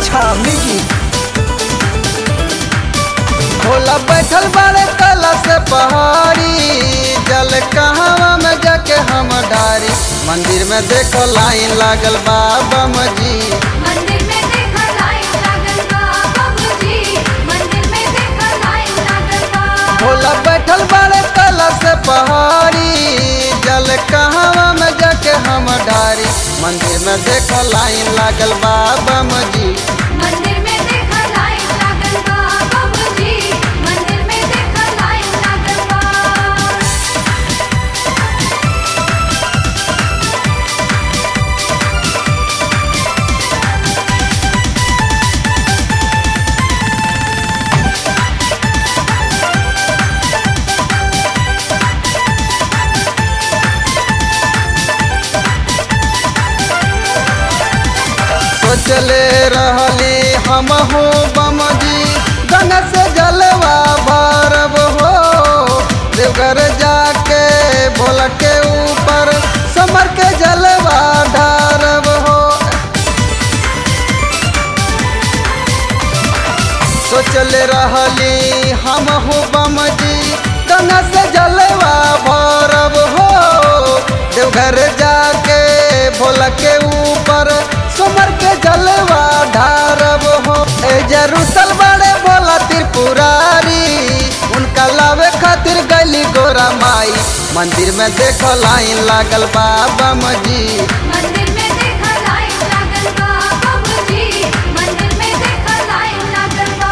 अच्छा म्यूजिक भोला बैठल बाड़े कला से पहाड़ी जल कहवा में जाके हम डारी मंदिर में देखो लाइन लागल बाबा जी मंदिर में देखा लाइन लागल बा बाबूजी मंदिर में देखा लाइन लागल बा भोला बैठल बाड़े कला से पहाड़ी जल कहवा में जाके हम डारी मंदिर में देखो लाइन लागल बाबा जी मंदिर में देखा लाइन लागल बा बाबूजी मंदिर में देखा लाइन लागल बा सोचले रहली हम हो बम जी गंगा से जलवा भरब हो देवघर जाके भोला के ऊपर समर के जलवा ढारब हो सोचले रहली हम हो बम जी गंगा से जलवा भरब हो देवघर जाके भोला के ऊपर सुमर के जलवा ढारब हो ए जरूसल बड़े भोला त्रिपुरारी उनका लावे खातिर गली गोरा माई मंदिर में देखो लाइन लागल बाबा जी मंदिर में देखा लाइन लागल बा बाबूजी मंदिर में देखा लाइन लागल बा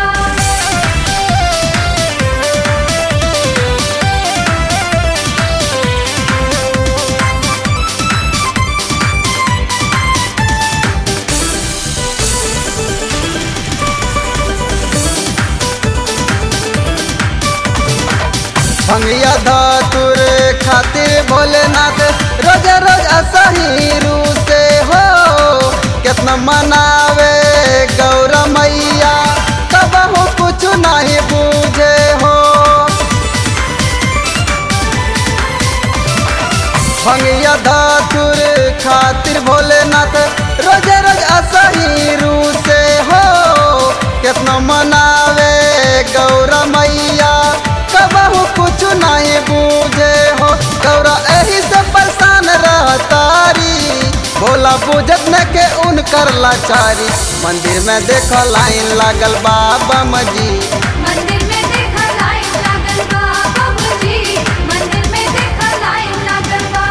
भंगिया धातुर खातिर भोलेनाथ रोज रोज असही रू से हो कितना मनावे गौर मैया तब हो कुछ नहीं बूझे हो भंगिया धातुर खातिर भोलेनाथ रोज रोज असही रू से हो कितना मनावे गौर मैया कबहू कुछ नहीं बूझे हो गौरा एही से परेशान रहतारी भोला बुझत न के उनकर लाचारी मंदिर में देखो लाइन लागल बाबा जी मंदिर में देखा लाइन लागल बा बाबूजी मंदिर में देखा लाइन लागल बा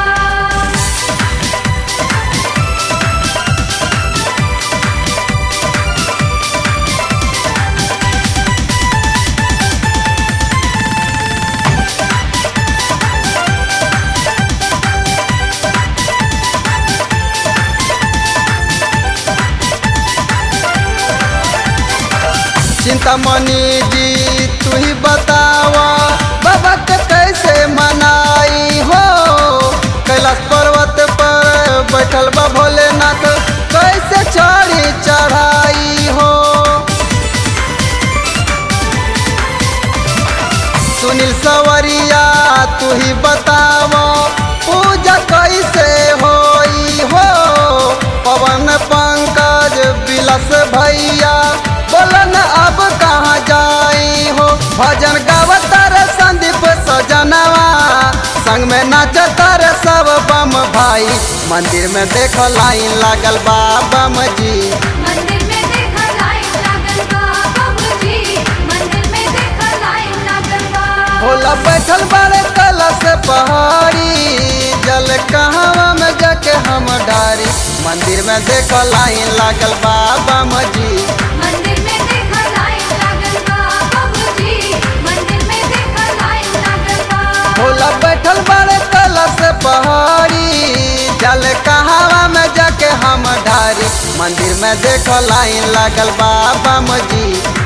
चिंतामणि जी तू ही बतावा बाबा के कैसे मनाई हो कैलाश पर्वत पर बैठल बा भोलेनाथ कैसे चढ़ी चढ़ाई हो सुनील सवरिया तू ही बतावा पूजा कैसे होई हो पवन पंकज बिलस भैया बोलन अब कहाँ जाई हो भजन गावत रे संदीप सजनवा संग में नाचत रे सब बम भाई मंदिर में देखो लाइन लागल बा बम जी मंदिर में देखा लाइन लागल बा बाबूजी मंदिर में देखा लाइन लागल बा भोला बैठल बाड़े कला से पहाड़ी जल कहवा में जाके हम डारी मंदिर में देखो लाइन लागल बाबा जी मंदिर में देखा लाइन लागल बा बाबूजी मंदिर में देखा लाइन लागल बा भोला बैठल बाड़े कला से पहाड़ी जल कहवा में जाके हम डारी मंदिर में देखो लाइन लागल बाबा जी